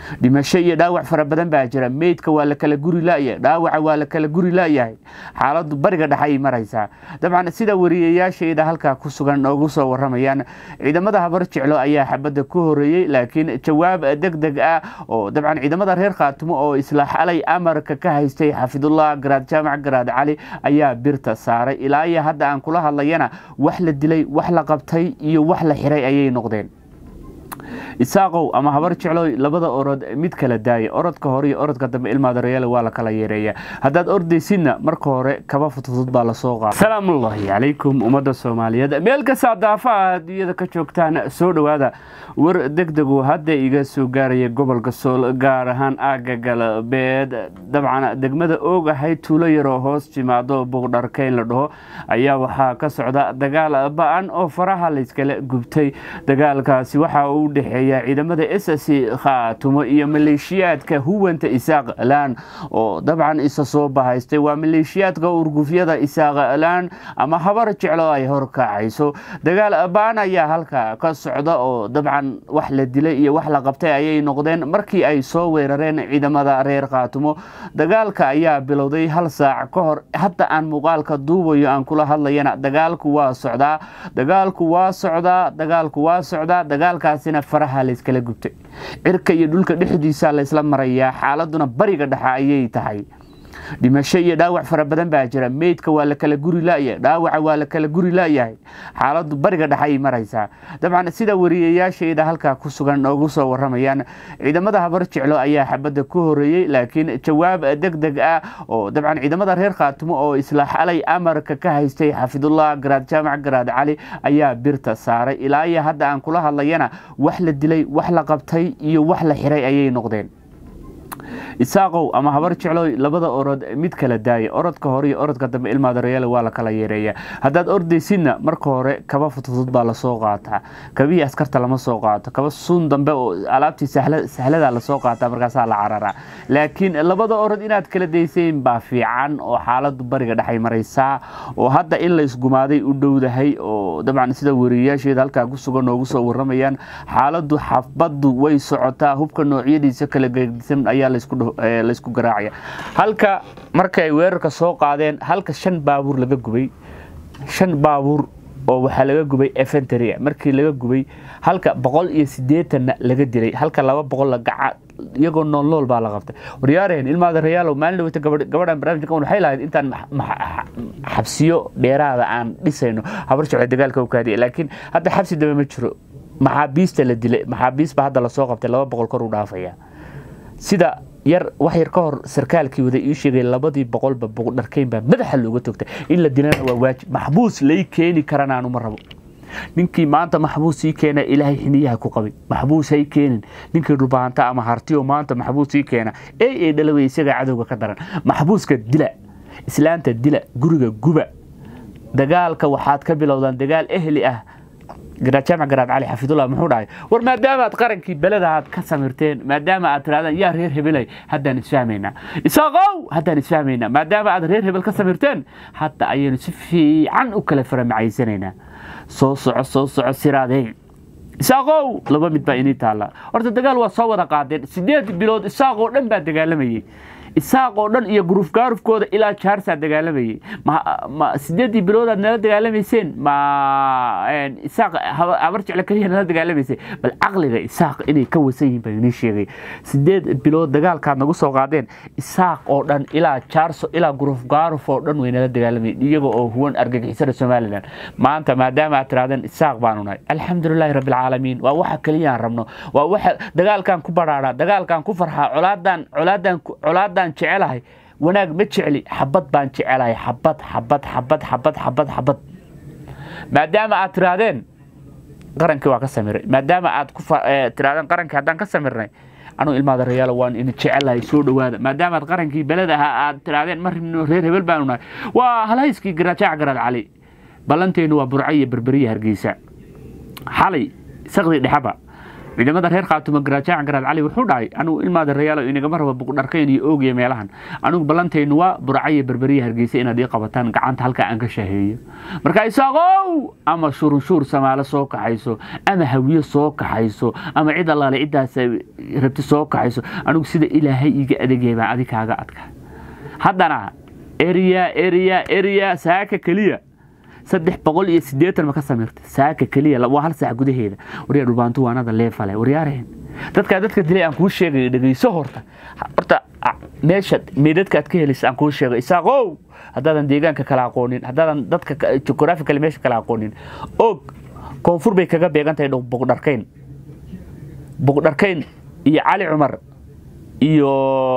dhimasho iyo dhaawac fara badan baa jira meydka waa la kala guri layahay dhaawaca waa la kala guri layahay xaaladu bariga dhexe ay maraysaa dabcan sida wariyayaashayda halkaa ku sugan noogu soo waramayaan ciidamada habar jeclo ayaa xabadda ku horeeyey laakiin jawaab deg deg ah oo dabcan ciidamada reer khaatumo oo isla xalay amarka ka haystay xafidullah garaad jaamac garaad cali ayaa birta saaray ilaa iyo hadda aan kula hadlayana wax la dilay wax la qabtay iyo wax la xiray ayay noqdeen isaaqow ama habar jecloy labada orod mid kala daaya orodka hore iyo orodka dambe ilmaadareyaale waa la kala yeereeya haddaad ordaysidna marka hore kaba fudfudud baa lasoo qaada salaamullaahi calaykum ummadda soomaaliyeed meel kastaa daafaha adduunyada ka joogtaan soo dhowaada war degdegu hadda iga soo gaaraya gobolka sool gaar ahaan aagga galbeed dabcan degmada oog ahayd tuulo yaroo hoos timaado buuqdharkeyn la dhaho ayaa waxaa ka socda dagaal ba-an oo faraha layskala gubtay dagaalkaasi waxa uu dhexeeya ciidamada s c khaatumo iyo maleeshiyaadka huwanta isaaqlaan oo dabcan isa soo bahaystay waa maleeshiyaadka urgufyada isaaqlaan ama habar jeclo ay horkacayso dagaal ba-an ayaa halka ka socda oo dabcan wax la dilay iyo wax la qabtay ayay noqdeen markii ay soo weerareen ciidamada reer khaatumo dagaalka ayaa bilowday hal saac ka hor hadda aan muuqaalka duubayo aan kula hadlayana dagaalku waa socdaa dagaalku waa socdaa dagaalku waa socdaa dagaalkaasina faraha layskala gubtay cirka iyo dhulka dhexdiisa laysla marayaa xaaladuna bariga dhexe ayay tahay dhimasho iyo dhaawac fara badan baa jira meydka waa la kala guri layahay dhaawaca waa la kala guri layahay xaaladu bariga dhexe ay maraysaa dabcan sida wariyayaashayda halkaa ku sugan noogu soo waramayaan ciidamada habar jeclo ayaa xabadda ku horeeyey laakiin jawaab deg deg ah oo dabcan ciidamada reer khaatumo oo isla xalay amarka ka haystay xafidullah garaad jaamac garaad cali ayaa birta saaray ilaa iyo hadda aan kula hadlayana wax la dilay wax la qabtay iyo wax la xiray ayay noqdeen isaaqow ama habar jecloy labada orod mid kala daaya orodka hore iyo orodka dambe ilmaadareyaale waa la kala yeereeya haddaad ordaysidna marka hore kaba fudfudud baa lasoo qaataa kabihii askarta lama soo qaato kaba suun dambe oo alaabtii sahlada lasoo qaataa markaasaa la cararaa laakiin labada orod inaad kala daysayn baa fiican oo xaaladu bariga dhexay maraysaa oo hadda in laysgumaaday u dhowdahay oo dabcan sida wariyayaasheeda halkaa ku sugan noogu soo waramayaan xaaladu xafbadu way socotaa hubka noocyadiisa kala gedisan ayaa laysku garaacaya halka marka ay weerarka soo qaadeen halka shan baabuur laga gubay shan baabuur oo waxaa laga gubay efentry markii laga gubay halka boqol iyo sideetanna laga dilay halka laba boqol gaca iyagoo nool nool baa la qabtay waryaareen ilmaada rayaalow maalin dhaweyta gabadhan barnaamijka waxay lahayd intaan xabsiyo dheeraada aan dhisayno habar jeclo dagaalka u kaadiya laakiin hadda xabsi dambe ma jiro maxaabiista la dilay maxaabiisba hadda lasoo qabtay laba boqol kor u dhaafaya sida yar wax yar ka hor sarkaalkii wada ii sheegay labadii boqolba buuqdharkeyn baa madaxa looga toogtay in la dilana waa waajib maxbuus lay keeni karana anuma rabo ninkii maanta maxbuus ii keena ilaahay xiniyaha ku qabay maxbuus hay keenin ninkii dhubaanta ama hartiyo maanta maxbuus ii keena ey ee dhalaway isagaa cadowga ka daran maxbuuska dila islaanta dila guriga guba dagaalka waxaad ka bilowdaan dagaal ehli ah jaamac garaad cali xafidullah muxuu dhahay war maadaama aad qarankii beleda aad ka samirteen maadaama aad tirahdaan yaa reer hebelay haddaan isfahmaynaa isaaqow haddaan isfahmaynaa maadaama aad reer hebel ka samirteen hadda ayaynu si fiican u kala faramacaysanaynaa soo soco soo soco siraadeen isaaqow laba mid baa inii taalla horta dagaal waa soo wada qaadeen sideed bilood isaaqoo dhan baa dagaalamayey isaaq oo dhan iyo guruuf gaarufkooda ilaa jaarsaa dagaalamayey ma sideedii biloodaad nala dagaalamayseen ma isaaq habar jecle keliya nala dagaalamaysay bal caqliga isaaq inay ka wasan yihin baa inii sheegay sideed bilood dagaalkaad nagu soo qaadeen isaaq oo dhan ilaa jaarso ilaa guruuf gaaruf oo dhan way nala dagaalamayeen iyaga oo huwan argagixisada somalilan maanta maadaama aad tirahdeen isaaq baanu nahay alxamdulilaahi rabbilcaalamiin waa waxa keliyaan rabno waa waxa dagaalkan ku badhaadhaa dagaalkan ku farxaa colaadan colaadan colaadan jecelahay wanaag ma jecli xabad baan jecelahay xabad xabad xabad xabad xabad xabad maadaama aad tirahdeen qarankii waa ka samiray maadaama aad tirahdeen qarankii haddaan ka samirnay anuu ilmaada rayaalo waan idin jecelahay soo dhowaada maadaama aad qarankii beled ahaa aad tirahdeen mar reer hebel baanu nahay waa halhayskii garajaac garaad cali ballanteennu waa burco iyo berberiya hargeysa xalay saqdi dhexaba ciidamada reer khaatuma garaajacan garaad cali wuxuu dhahay anugu ilmaada rayaalo inagama raba buqdharkayn iyo oogiya meelahan anugu ballantaynu waa burcayo berberiya hargeysa inaad ii qabataan gacanta halkaa aan ka shaheeyo marka isaaqow ama shurunshuur samaalo soo kaxayso ama hawiye soo kaxayso ama cid allaale ciddaas rabti soo kaxayso anugu sida ilaahay iiga adeegaya baan adi kaaga adka haddana eriya eriya eriya saaka keliya saddex boqol iyo sideetan ma ka samirta saaka keliya waa hal saac gudaheeda waryaa dhubaantu waanada leefale waryaareen dadkaa dadka dilay aan kuu sheegay dhegeyso horta horta meesha meedadka aad ka helaysa aan kuu sheegay isaaqow haddaadan deegaanka kala aqoonin haddaadan dadka geographical meesha kala aqoonin og koonfur bay kaga beegan tahay buqdharkayn buqdharkayn iyo cali cumar iyo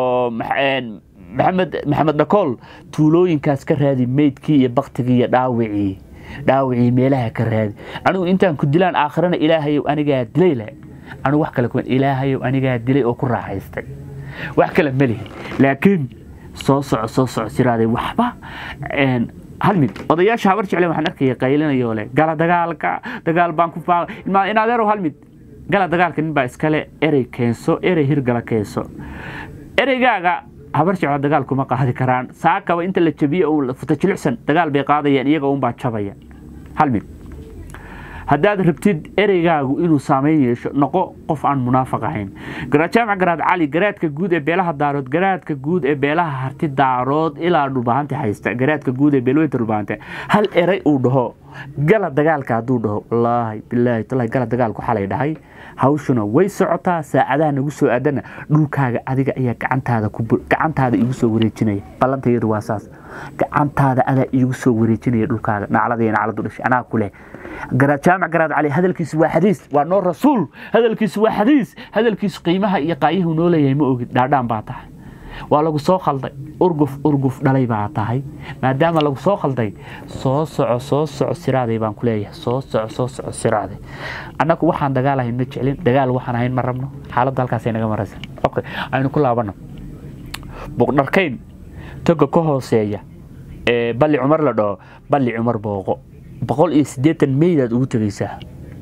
maxamed maxamed dhakool tuulooyinkaas ka raadi meydkii iyo baktigii iyo dhaawicii dhaawicii meelaha ka raadi anigu intaan ku dilaan aakhirana ilaahayow anigaa dilay leh anigu wax kale kuwan ilaahayow anigaa dilay oo ku raaxaystay wax kale ma lihi laakiin soo soco soo soco siraaday waxba hal mid odayaasha habar jeclen waxaan arkaya qaylinayoo leh gala dagaalka dagaal baan ku faa in adeerow hal mid gala dagaalka nin baa iskale erey keenso erey hirgala keenso ereygaaga habar jeclo dagaal kuma qaadi karaan saakaba inta la jabiye futa jilicsan dagaal bay qaadayaan iyaga unbaa jabaya hal mid haddaad rabtid ereygaagu inuu saameyn yeesho noqo qof aan munaafaq ahayn garajaamac garaad cali garaadka guud ee beelaha daarood garaadka guud ee beelaha harti daarood ilaa dhulbahante haysta garaadka guud ee beelweynta dhulbahante hal erey uu dhaho gala dagaalka hadduu dhaho wallaahi bilaahi tallahi gala dagaalku xalay dhahay hawshuna way socotaa saacadaha nagu soo aadana dhulkaaga adiga ayaa gacantaada gacantaada iigu soo wareejinaya ballantayadu waa saas gacantaada adaa iigu soo wareejinaya dhulkaaga naclada iyo nacladu dhashay anaa ku leh jaamac garaad cali hadalkiisu waa xadiis waa noo rasuul hadalkiisu waa xadiis hadalkiisu qiimaha iyo qaayuhu noo leeyahay ma ogid dhaadhaan baa tahay waa lagu soo khalday urguf urguf dhalay baa tahay maadaama lagu soo khalday soo soco soo soco siraaday baan ku leeyahay soo soco soo soco siraaday annagu waxaan dagaal ahayn ma jeclin dagaal waxaan ahayn ma rabno xaaladda halkaasay naga maraysan okay aynu ku laabano buqdharkayn toga ka hooseeya ee balli cumar la dhaho balli cumar booqo boqol iyo siddeetan meydaad ugu tegeysaa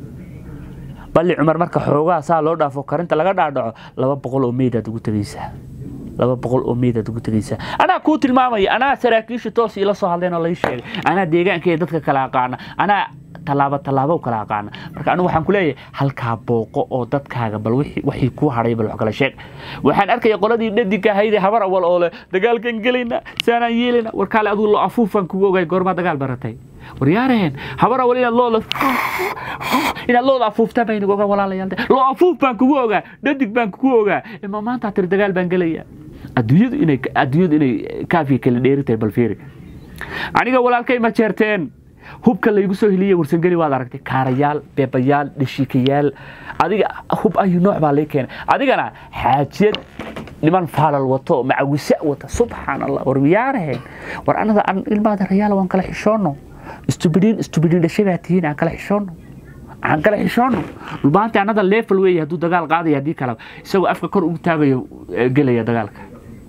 balli cumar marka xoogaa saa loo dhaafo karinta laga dhaadhaco laba boqol oo meydaad ugu tegeysaa laba boqol oo meydaad ugu tegeysaa anaa kuu tilmaamaya anaa saraakiisha toos iila soo hadleen oo lai sheegay anaa deegaankeeda dadka kala aqaana anaa tallaabo tallaabo kala aqaana marka anigu waxaan ku leeyahay halkaa booqo oo dadkaaga bal wixii kuu hadhay bal wax kala sheeg waxaan arkaya qoladii dhadigka ahaydee habar awal oo leh dagaalkan gelayna saanaan yeelayna warkaale aduu lo afuufaan kugu ogay goormaa dagaal baratay waryaareen habar awal inaad looda inaad looda afuuftaa baan inagu ogaa walaalayaal loo afuuf baan kugu ogaa dhadig baan kugu ogaa ima maanta tiri dagaal baan gelaya adduunyadu inay adduunyadu inay kaafiya kala dheeri tahay bal fiiri aniga walaalkay ma jeerteen hubka laygu soo heliyey warsangeli waad aragtay kaarayaal beebayaal dhashiikayaal adiga hub ayu nooc baa lay keenay adigana xaajiyad niman faalal wato macawisa wata subxaan allah war miyaaraheen war anada ilmaada rayaal waan kala xishoono istubidiin istubidiin dhashay baa tihiin aan kala xishoono aan kala xishoono dhulbaanta anada level weeye hadduu dagaal qaadaya haddii kale isagoo afka kor ugu taagayo gelaya dagaalka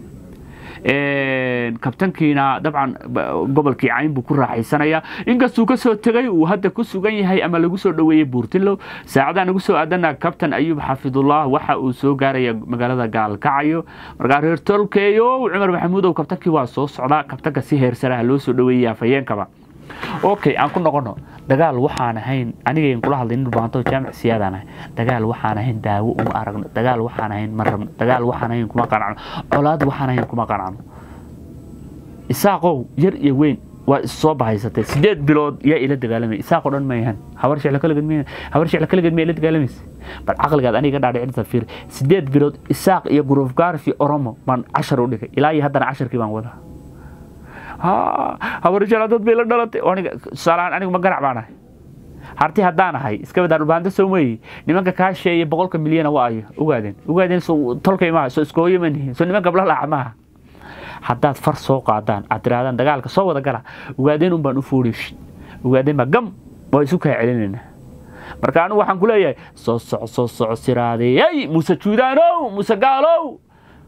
kabtankiina dabcan gobolkii cayn buu ku raaxaysanaya inkastuu ka soo tegay uu hadda ku sugan yahay ama lagu soo dhoweeyey buurtinlow saacadaha nagu soo aadana kabtan ayuub xafidullah waxa uu soo gaaraya magaalada gaalkacayo markaa reer tolkeeyo cumar maxamuudow kabtankii waa soo socdaa kabtanka si heersaraha loo soo dhoweeyay afayeenkaba okay aan ku noqono dagaal waxaan ahayn anigayn kula hadlay nin baanto jaamic siyaadaan ahay dagaal waxaan ahayn daawo uma aragno dagaal waxaan ahayn ma rabno dagaal waxaan ahayn kuma qanacno colaad waxaan ahayn kuma qanacno isaaqow yar iyo weyn waa is soo bahaysatay sideed bilood yaa ila dagaalamay isaaqoo dhan ma yahan habar sheclo kaligeed ma habar sheclo kaligeed ma ila dagaalamaysa bal caqligaad aniga dhaadhicinta fiir sideed bilood isaaq iyo guruuf gaarfi oromo baan cashar u dhigay ilaa iyo haddana casharkii baan wadaa habarjala dad bay la dhalatay tusaalahaan anigu ma garac baan ahay harti haddaan ahay iska badaa dhulbaanta soo meeyi nimanka kaa sheeye boqolka milyana waa ayo ogaadeen ogaadeen soo tolkay maaha soo iskooyo ma nihin soo niman gabla laaca maaha haddaad far soo qaadaan aad tirahdaan dagaalka soo wada gala ogaadeen un baan u foodhish ogaadeen baa gam waa isu kaa celinayna marka anigu waxaan ku leeyahay soo soco soo soco siraadey hey muuse juudaanow muuse gaalow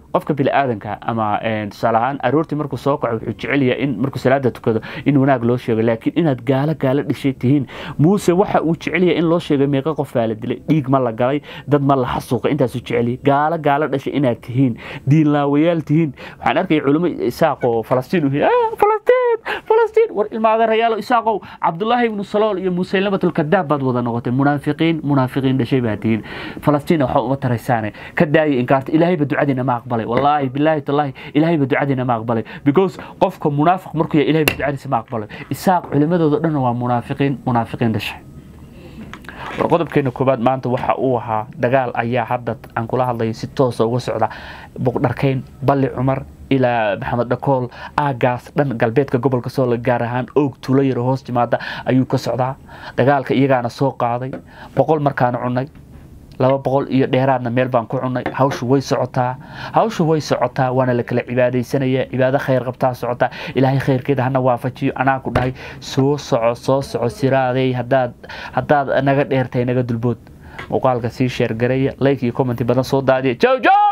qofka biniaadanka ama tusaale ahaan aroortii markuu soo kaco wuxuu jecel yahay in markuu salaada tukado in wanaag loo sheego laakiin inaad gaalo gaalo dhishay tihiin muuse waxa uu jecel yahay in loo sheego meeqa qof baa la dilay dhiig ma la galay dad ma la xasuuqay intaasuu jecel yahay gaalo gaalo dhashay inaad tihiin diinlaawayaal tihiin waxaan arkaya culimo isaaq oo falastiin u falastiin falastiin war ilmaadeerayaalo isaaqow cabdullaahi ibnu salool iyo musaylabatul kadaab baad wada noqotay munaafiqiin munaafiqiin dhashay baa tihiin falastiin waxa uma taraysaane ka daaya inkaarta ilaahayba ducadiina ma aqbalay wallaahi bilaahi tallaahi ilaahayba ducadiina ma aqbalay because qofka munaafiq markuu yahay ilaahayba ducadiisa ma aqbalay isaaq culimadooda dhan waa munaafiqiin munaafiqiin dhashay war qodobkeena koobaad maanta waxa uu ahaa dagaal ayaa hadda aan kula hadlayo si toosa uga socda buqdharkayn balli cumar ilaa maxamed dhakool aagaas dhan galbeedka gobolka sool gaar ahaan oog tuulo yaro hoos timaada ayuu ka socdaa dagaalka iyagaana soo qaaday boqol markaan cunay laba boqol iyo dheeraadna meel baan ku cunay hawshu way socotaa hawshu way socotaa waana la kala cibaadaysanaya cibaado khayr qabtaa socotaa ilaahay khayrkeeda hana waafajiyo anaa ku dhahay soo soco soo soco siraadey hadaad haddaad naga dheertay naga dulbood muuqaalka sii sheergaraya like iyo commenti badan soo daadiya jow jow